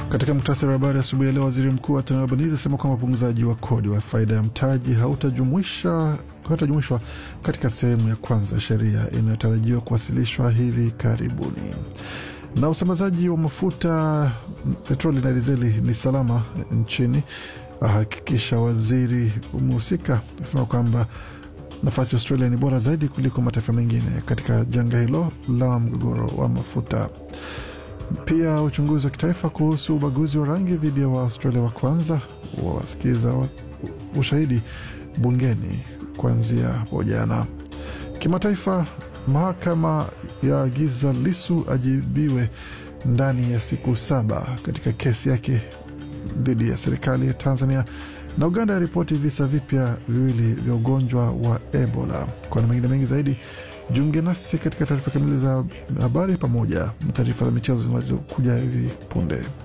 Katika muktasari wa habari asubuhi ya leo, waziri mkuu wa Anthony Albanese asema kwamba upunguzaji wa kodi wa faida ya mtaji hautajumuishwa hautajumuishwa katika sehemu ya kwanza ya sheria inayotarajiwa kuwasilishwa hivi karibuni. Na usambazaji wa mafuta petroli na dizeli ni salama nchini, ahakikisha waziri umehusika akisema kwamba nafasi ya Australia ni bora zaidi kuliko mataifa mengine katika janga hilo la mgogoro wa mafuta. Pia uchunguzi wa kitaifa kuhusu ubaguzi wa rangi dhidi ya Waaustralia wa kwanza wawasikiza wa ushahidi bungeni kuanzia hapo jana. Kimataifa, mahakama ya agiza Lisu ajibiwe ndani ya siku saba katika kesi yake dhidi ya serikali ya Tanzania, na Uganda yaripoti visa vipya viwili vya ugonjwa wa Ebola. Kwa na mengine mengi zaidi, jiunge nasi katika taarifa kamili za habari pamoja na taarifa za michezo zinazokuja hivi punde.